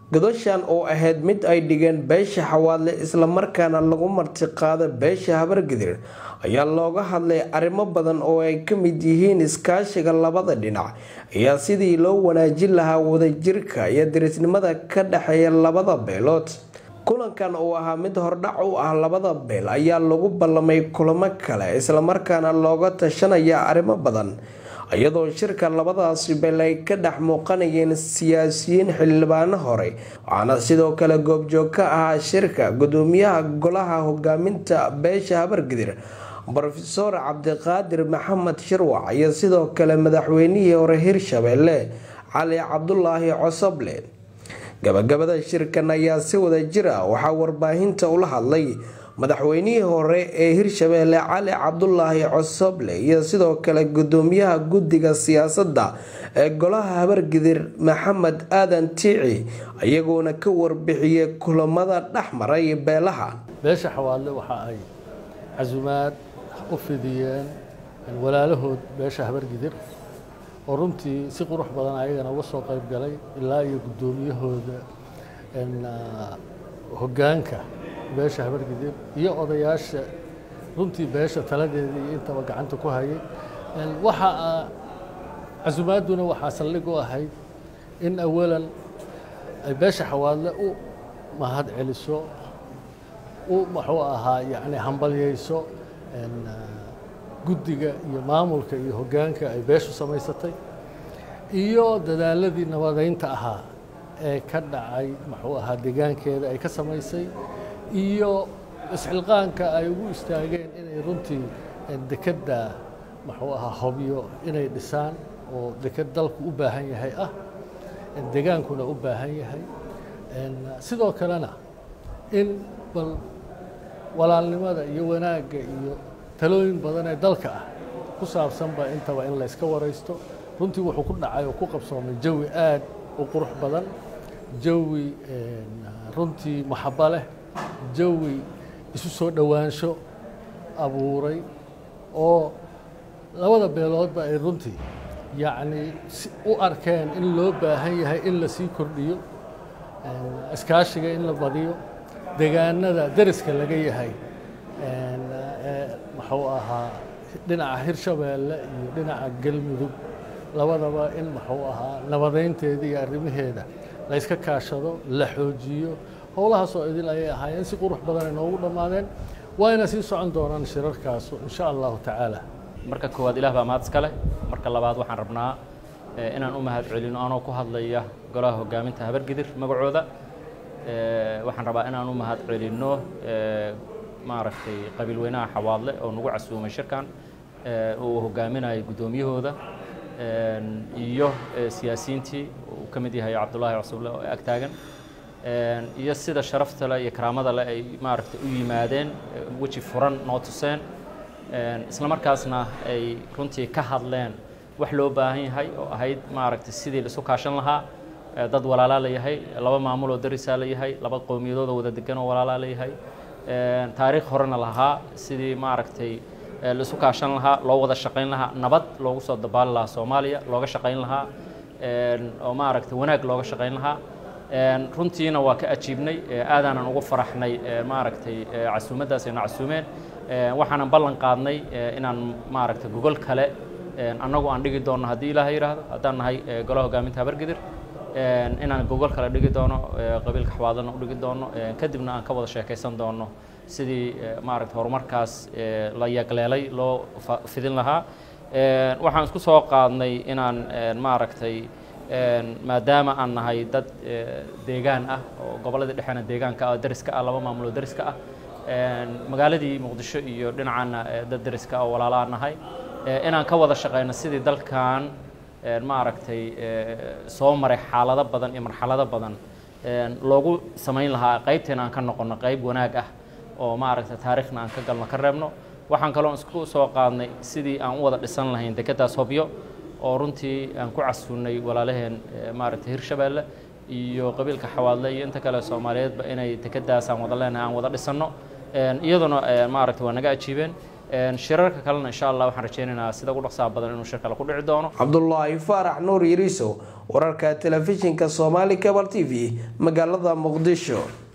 godashan oo ahayd mid ay dhigeen beesha xawaadle islamarkaana lagu martiqaado beesha habargidir ayaa looga hadlay arrimo badan oo ay ka mid yihiin iskaashiga labada dhinac ayaa sidii loo wanaajin lahaa wadajirka iyo dirisnimada ka dhexeeya labada beelood kulankan oo ahaa mid hordhac u ah labada beel ayaa lagu ballamay kulamo kale islamarkaana looga tashanaya arrimo badan iyadoo shirka labadaasi beel ay ka dhex muuqanayeen siyaasiyiin xildhibaano hore waxaana sidoo kale goobjoog ka ahaa shirka gudoomiyaha golaha hogaaminta beesha habargidir rofeor cabdiqaadir maxamed shirwac iyo sidoo kale madaxweynihii hore hirshabeelle cali cabdulaahi cosoble gabagabada shirkan ayaa si wada jir ah waxaa warbaahinta ula hadlay madaxweynihii hore ee hirshabeelle cali cabdulaahi cosoble iyo sidoo kale gudoomiyaha guddiga siyaasadda ee golaha habargidir maxamed aadan tiici iyagoona ka warbixiyey kulamada dhex maray beelaha beesha xawaadle waxa ay casumaad u fidiyeen walaalahood beesha habargidir oo runtii si qurux badan ayagana uga soo qayb galay ilaa iyo guddoomiyahooda hoggaanka beesha habargidir iyo odayaasha runtii beesha taladeeda iyo intaba gacanta ku hayay waxa casumaaduna waxaa saldhig u ahayd in awalan ay beesha xawaadle u mahad celiso u muxuu ahaa yacni hambalyayso guddiga iyo maamulka iyo hoggaanka ay beeshu samaysatay iyo dadaaladii nabadeynta ahaa ee ka dhacay muxuu ahaa deegaankeeda ay ka samaysay iyo isxilqaanka ay ugu istaageen inay runtii dekedda muxuu ahaa hobyo inay dhisaan oo deked dalku u baahan yahay ah degaankuna u baahan yahay sidoo kalena in bal walaalnimada iyo wanaagga iyo talooyin badan ee dalka ah ku saabsanba intaba in layska waraysto runtii wuxuu ku dhacay oo ku qabsoomay jawi aad u qurux badan jawi runtii maxabo leh jawi isu soo dhowaansho abuuray oo labada beeloodba ay runtii yacni u arkeen in loo baahan yahay in la sii kordhiyo iskaashiga in la badiyo degaanada deriska laga yahay muxuu ahaa dhinaca hirshabeelle iyo dhinaca galmudug labadaba in muxuu ahaa nabadeynteeda iyo arrimaheeda la yska kaashado la xoojiyo howlahaasoo idil ayay ahaayeen si qurux badan ay noogu dhammaadeen waayna sii socon doonaan shirarkaasu insha allahu tacaala marka koowaad ilaah baa mahad iska leh marka labaad waxaan rabnaa inaan u mahad celino anoo ku hadlaya golaha hogaaminta habargidir magacooda waxaan rabaa inaan u mahad celinno maaragtay qabiil weynaha xawaadle oo nagu casuumay shirkan uu hogaaminayo guddoomiyahooda iyo siyaasiyiintii uu ka mid yahay cabdullaahi casuble oo ag taagan iyo sida sharafta leh iyo karaamada leh ay maaragtay u yimaadeen weji furan noo tuseen isla markaasna ay runtii ka hadleen wax loo baahan yahay oo ahayd maaragtay sidii la isu kaashan lahaa dad walaalaa la yahay laba maamul oo darisaa la yahay laba qowmiyadood oo wada degan oo walaalaa la yahay taariikh horena lahaa sidii maaragtay la isu kaashan lahaa loo wada shaqayn lahaa nabad loogu soo dabaali lahaa soomaaliya looga shaqayn lahaa oo maaragtay wanaag looga shaqayn lahaa runtiina waa ka ajiibnay aadaanan ugu faraxnay maaragtay casuumaddaas ayna casuumeen waxaanan ballan qaadnay inaan maaragtay gogol kale annagu aan dhigi doonno haddii ilaaha yidhaahdo haddaan nahay golaha hogaaminta habargidir inaan gogol kale dhigi doono qabiilka xawaadlana u dhigi doono kadibna aan ka wada sheekaysan doono sidii maaragtay horumarkaas la yagleelay loo fidin lahaa waxaan isku soo qaadnay inaan maaragtay maadaama aan nahay dad deegaan ah oo gobolladii dhexeena deegaanka ah deriska ah laba maamuloo deriska ah magaaladii muqdisho iyo dhinacaana dad deriska oo walaalaa nahay inaan ka wada shaqayno sidii dalkan maaragtay soo maray xaalado badan iyo marxalado badan loogu samayn lahaa qaybteena aan ka noqono qayb wanaag ah oo maaragtay taariikhna aan ka galno ka reebno waxaan kaloo isku soo qaadnay sidii aan u wada dhisan lahayn dekeddaas hobyo oo runtii aan ku casuunay walaalaheen maaragtay hirshabeelle iyo qabiilka xawaadle iyo inta kale soomaaliyeedba inay dekeddaas aan wada leenahay aan wada dhisanno iyaduna maaragtay waa naga ajiibeen shirarka kalena insha allah waxaan rajeynaynaa sida ugu dhaqsaha badan inuu shir kale ku dhici doono cabdulaahi faarax nuur yariiso wararka telefishinka soomaali cabal t v magaalada muqdisho